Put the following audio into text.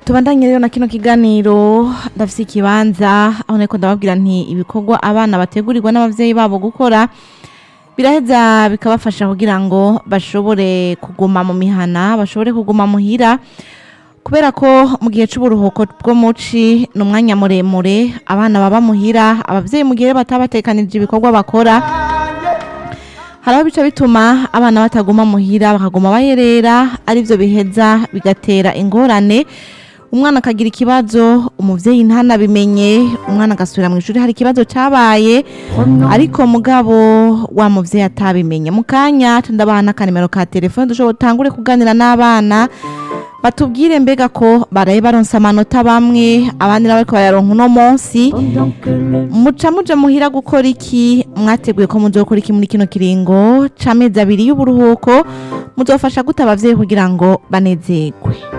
tubandanye rero na kino kiganiro ndafise ikibanza aho nariko ndababwira nti ibikorwa abana bategurirwa n'abavyeyi babo gukora biraheza bikabafasha kugira ngo bashobore kuguma mu mihana bashobore kuguma muhira kubera ko mu gihe c'uburuhuko bwo muci ni umwanya muremure abana baba muhira abavyeyi mu gihe batabatekanije ibikorwa bakora hari aho bica bituma abana bataguma muhira bakaguma bayerera arivyo biheza bigatera ingorane umwana akagira ikibazo umuvyeyi ntanabimenye umwana agasubira mu ishuri hari ikibazo cabaye ariko mugabo wa muvyeyi atabimenye mu kanya tundabaha n'akanimero ka telefone dushobora utangure kuganira n'abana batubwire mbega ko baraye baronse amanota bamwe abandi nabo ariko bayaronka uno munsi muca muja muhira gukora iki mwateguye ko muzokora iki muri kino kiringo c'amezi abiri y'uburuhuko muzofasha gute abavyeyi kugira ngo banezerwe